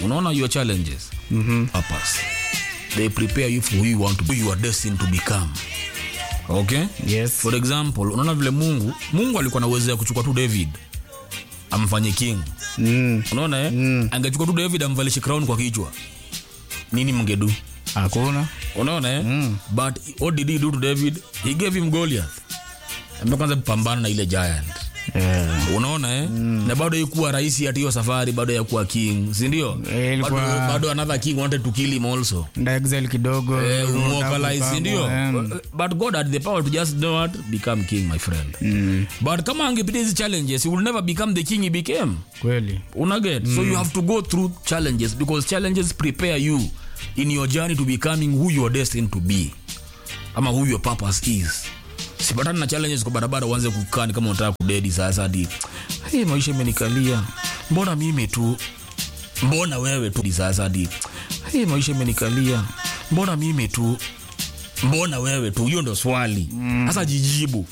unaona your challenges mm-hmm. purpose they prepare you for who you want to be you are destined to become okay Yes. for example unaona vile mungu mungu alikuwa na uwezo ya kuchukua tu david amfanye king Mm. unaona eh? mm. angechukua tu david amvalishe crown kwa kichwa nini mngedu Hakuna. unaona eh? mm. but what did he do to david he gave him goliath ambaye kwanza kupambana na ile giant Yeah. unaona eh? mm. na bado ikuwa rahisi ati hiyo safari bado yakuwa king sindio Eh, bado, ilikuwa- bado another king wanted to kill him also Nda exile kidogo. Eh, Utamu umwokalize, kama, sindio em. but god had the power to just do what become king my friend mm. but kama angepitia hizi challenges he will never become the king he became Kweli. unaget mm. so you have to go through challenges because challenges prepare you in your journey to becoming who you are destined to be ama who your purpose is sipatani na challenges kwa barabara uanze kukani kama unataka kudedi sasa hadi hey, maisha imenikalia mbona mimi tu mbona wewe tu sasa hadi hey, maisha imenikalia mbona mimi tu mbona wewe tu hiyo ndo swali sasa jijibu